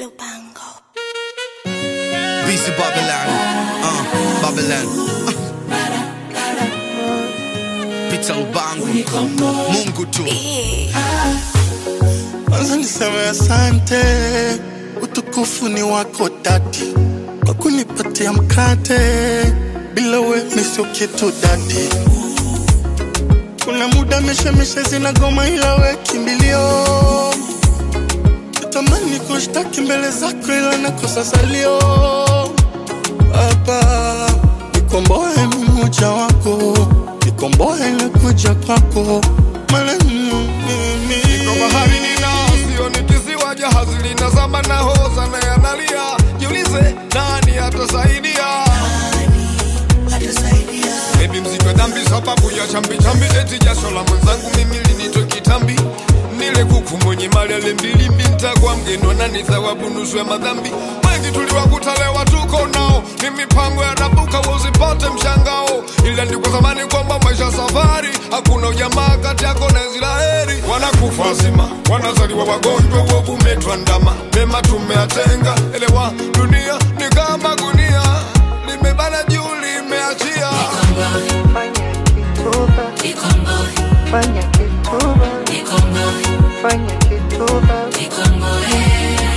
Lupango. BC Babylon, uh, Babylon. Pita Lubango, Mungu tu. Kwanza niseme asante, utukufu ni wako dadi, kwa kunipatia mkate, bila we mi sio kitu dadi. Kuna muda mishemishe zinagoma, ila we kimbilio. Natamani kushtaki mbele zako, ila nakosa salio. Baba, nikomboe mmoja wako, nikomboe na kuja kwako, maana mimi Niko bahari nina sio ni kisiwa jahazi linazama na hoza na yanalia jiulize nani atasaidia Baby mzito dhambi sababu ya chambi chambi eti jasho la mwenzangu mimi linitoe kitambi nile kuku mwenye mali ale mbili mbinta kwa mgeni wanani thawabu nusu ya madhambi wengi tuliwakuta leo tuko nao ni mipango ya rabuka usipate mshangao ila ni kwa zamani kwamba maisha safari hakuna ujamaa kati yako na Israeli wanakufa wazima wanazaliwa wagonjwa uovu umetwandama mema tumeatenga elewa dunia ni kama gunia limebana juu limeachia Fanya kituba, fanya kituba, fanya kituba.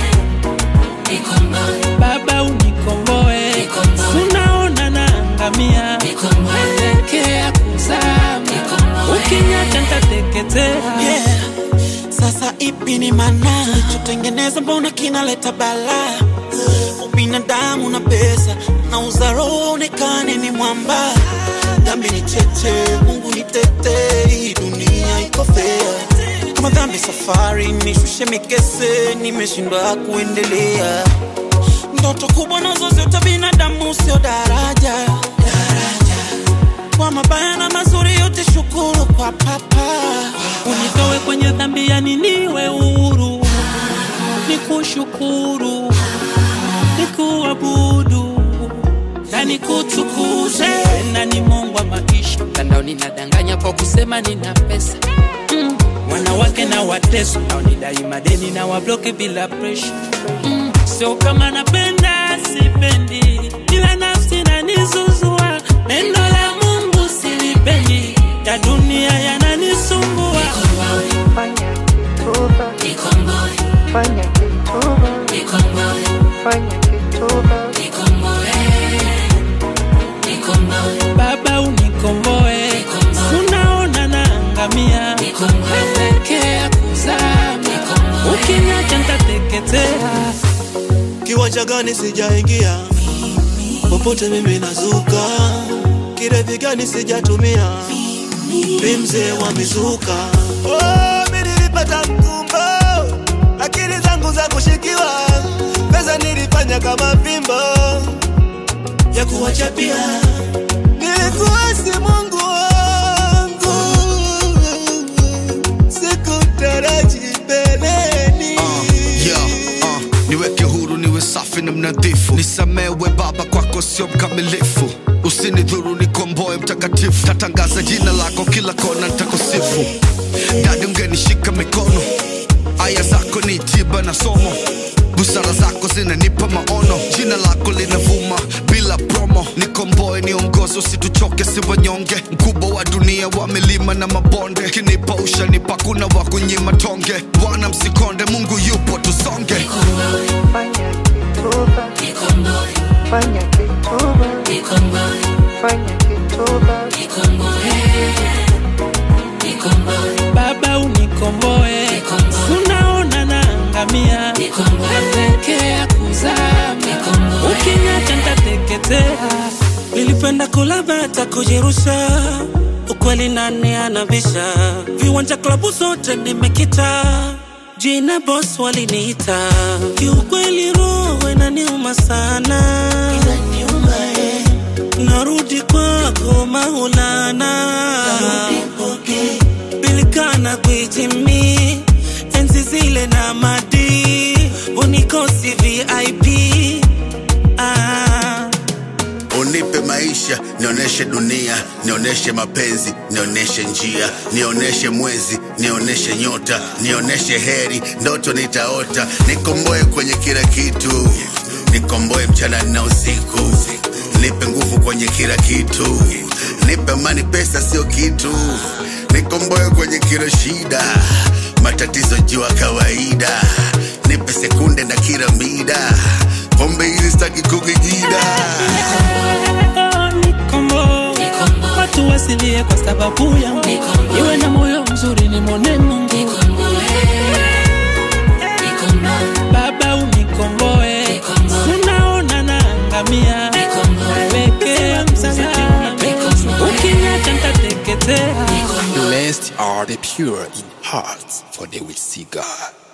Baba unikomboe, unaona naangamia, naelekea kuzama, ukiniacha nitateketea. Yeah. Sasa ipi ni maana tutengeneza, mbona kinaleta bala? Ubinadamu na pesa na uzaro onekane ni mwamba. Dhambi ni cheche, Mungu ni tete, hii dunia iko fair. Kama dhambi safari, nishushe mikese, nimeshindwa kuendelea. Ndoto kubwa nazo zote binadamu, sio daraja. Kwa mabaya na mazuri yote, shukuru kwa papa. Unitoe kwenye dhambi, yani niwe huru, nikushukuru, nikuabudu na nikutukuze. Na ni Mungu wa maisha, mtandaoni nadanganya kwa kusema nina pesa mm. Wanawake na wateso naonidai madeni na wabloke bila presha mm. Sio kama napenda sipendi, ila nafsi nanizuzua. Neno la Mungu silipendi, ya dunia yananisumbua. Fanya kituba, fanya kituba, fanya kituba. Baba unikomboe, unaona naangamia, naelekea kuzama, ukiniacha nitateketea. Kiwanja gani sijaingia, popote mimi nazuka. Kirevi gani sijatumia, mi mzee wa mizuka. Oh, mi nilipata mkumbo, akili zangu za kushikiwa, pesa nilifanya kama fimbo ya kuwachapia. Nilikuwa si Mungu wangu, sikutaraji mbeleni. Uh, yeah, uh, niweke huru niwe safi na mnadhifu nisamewe baba kwako sio mkamilifu usinidhuru nikomboe mtakatifu tatangaza jina lako kila kona ntakusifu dadi ungenishika mikono aya zako ni tiba na somo busara zako zinanipa maono jina lako linavuma bila promo nikomboe niongozo situchoke si wanyonge mkubwa wa dunia wa milima na mabonde kinipa ushanipa kuna wa kunyima tonge bwana msikonde mungu yupo tusonge Fanya kituba, fanya kituba, fanya kituba. Baba unikomboe, unaona naangamia, naelekea kuzama, ukiniacha nitateketea. Nilipenda kula bata kujirusha, ukweli nani anabisha? Viwanja klabu zote nimekita, jina boss waliniita. Kiukweli roho inaniuma sana, narudi kwako Maulana, bilikana kuitimi enzi zile na madi unikosi VIP ah. unipe maisha nionyeshe dunia nionyeshe mapenzi nionyeshe njia nionyeshe mwezi nioneshe nyota nioneshe heri ndoto nitaota nikomboe kwenye kila kitu nikomboe mchana na usiku nipe nguvu kwenye kila kitu nipe mani pesa sio kitu nikomboe kwenye kila shida matatizo jua kawaida nipe sekunde na kila mida pombe hizi staki kukigida Nikombo, watu wasilie kwa sababu yangu, iwe na moyo mzuri ni mwone Mungu. Baba unikomboe, unaona naangamia, nawekea msalaba, ukiniacha nitateketea. Blessed are the pure in heart, for they will see God.